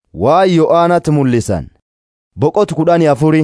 waan yo'aanatti mul'isan boqotu kudhanii afuri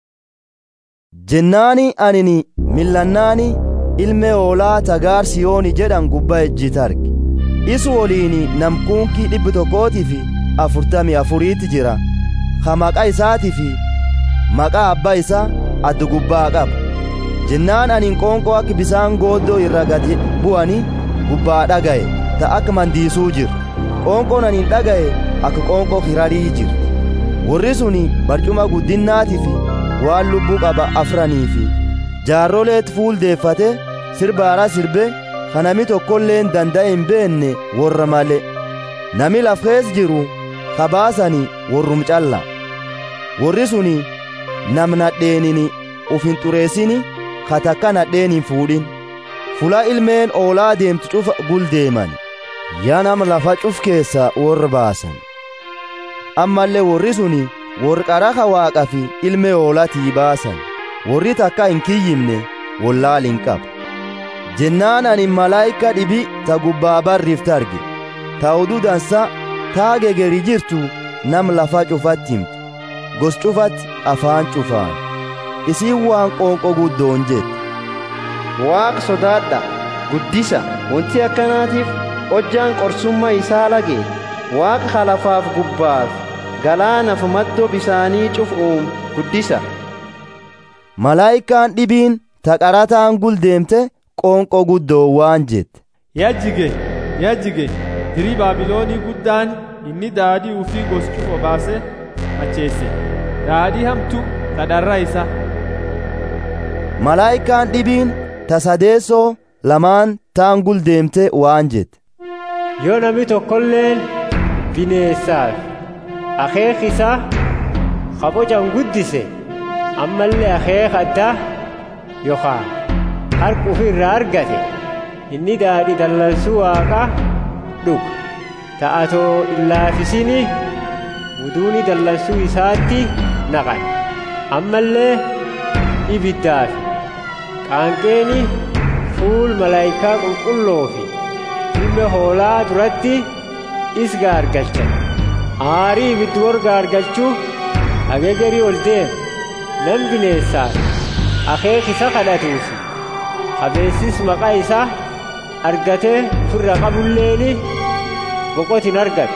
jennaani anini millannaani ilme hoolaa tagaar siyooni jedhan gubbaa ejjiita arge isu woliin namkuunkii dhibbi tokkootii fi afurtamii afuriitti jira ka maqaa isaatii fi maqaa abbaa isaa addu gubbaa qaba jennaan anin qoonqoo akka bisaan gooddoo irra gadi bu'anii gubbaa dhaga'e ta akka mandiisuu jiru qoonqoon anin dhaga'e akka qoonqoo kirarii jiru warri suni barcuma guddinnaatii fi waan lubbuu qaba afranii fi jaarroleetti fuuldeeffate sirbaaraa sirbe kanami tokkolleen danda'e hin beenne warra male nami lafkees jiru kabaasani warrum calla warri suni nam nadheenini uf hin xureessini katakka nadheen hin fuudhin fula ilmeen oolaa deemtu cufa guldeeman yaa nam lafa cuf keessa warra baasan ammallee warri suni warri qaraha waaqa fi ilmee oolaatii baasan warri takka hin kiyyimne wallaal hin qabu jennaan ani malaayika dhibi ta gubbaa barriifta arge ta oduu dansa taa gegeri jirtu nam lafa cufatti himtu gos cufatti afaan cufaan isiin waan qoonqoo guddoon jette waaqa sodaadha guddisa wanti akkanaatiif hojjaan qorsummaa isaa lage waaqa halafaaf gubbaaf galaanaaf maddoo bisaanii cufuun guddisa malaayikaan dhibiin ta qarataan guldeemte qoonqoo guddoo waan jette yajjige yajjige dirii baabiloonii guddaan inni daadii ufii goschuuf obaase macheesse daadii hamtu kadharra isa malaayikaan dhibiin ta sadeessoo lamaan taan guldeemte waan jette yoo namni tokkolleen bineessaaf akeek isaa kabocan guddise ammallee akeek addaa yookaan harka ofii irraa argate inni daadhii dallansuu waaqaa dhuga ta'atoo illaafisini muduuni dallansuu isaatti naqan ammallee ibiddaaf qaanqeeni fuul malaayikaa qulqulloo fi ilma hoolaa duratti is gaargalchan aarii ibiddi warra gaargalchuu ageegarii ol deem nan bineessaaf akeek isa kadhatuufi qabeessis maqaa isaa argatee firra qabulleeni boqotin argate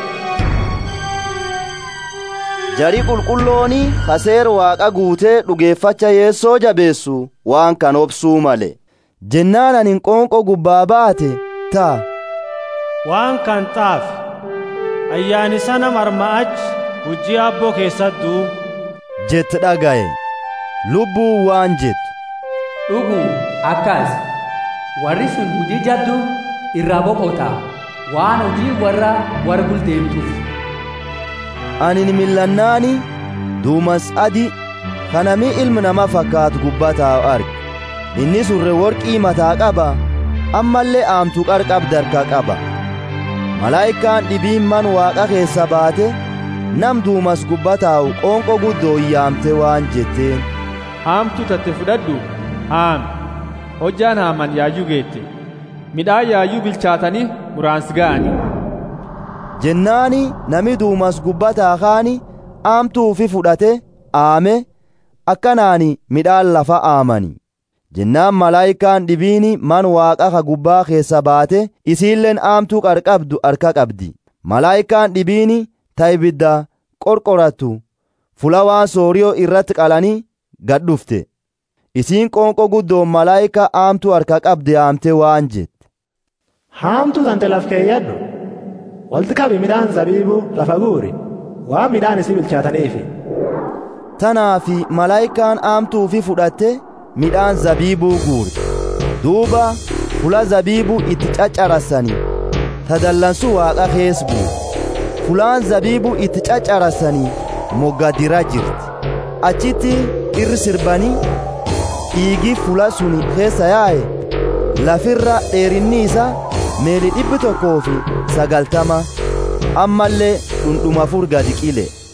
jari qulqullooni kaseer waaqa guutee dhugeeffacha yeessoo jabeessu waan kan obsuu male jennaan anin qoonqoo gubbaa baate taa waan kan xaafi ayyaani sana marma'ach hujii abboo keessattuu jette dhagaye lubbuu waan jettu dhuguu akkas warri sun hujii jabdu irraa boqota waan hojii warra warra guldeemtuuf anin millannaani duumas adi kanami ilmi nama fakkaatu gubbataa arge inni surre worqii mataa qaba ammallee aamtuu qarqabda harka qaba malaayikaan dhibiin man waaqa keessa baate nam duumas gubbataa'u qoonqoo guddoo iyyaamte waan jetteen haamtu tatte fudhadhu haami hojjaan haaman yaayyuu geette midhaan yaayyuu bilchaatanii muraansi ga'ani jennaani nami duumas gubbataa kaani aamtuufi fudhate aame akkanaani midhaan lafa aamani jennaan malaayikaan dhibiini man waaqa ka gubbaa keessa baate isiilleen aamtuu qarqabdu harka qabdi malaayikaan dhibiini ta ibidda qorqorattu fula waan sooriyoo irratti qalanii gad dhufte isiin qoonqoo guddoon malaayika aamtuu harka qabde aamte waan jette haamtuu tante laf keeyyadhu walti qabi midhaan zabiibuu lafa guuri waan midhaan isii bilchaataniifi tanaa fi malaayikaan aamtuufi fudhatte midhaan zabiibuu guurte duuba fula zabiibuu itti caccarassanii tadallansuu waaqa kees buute fulaan zabiibuu itti caccarassanii moggadira jirti achitti irri sirbanii dhiigi fula suni keessa yaa'e lafirra dheerinni isaa meeli dhibbi tokkoo fi sagaltama ammallee dhundhuma afur gadi qile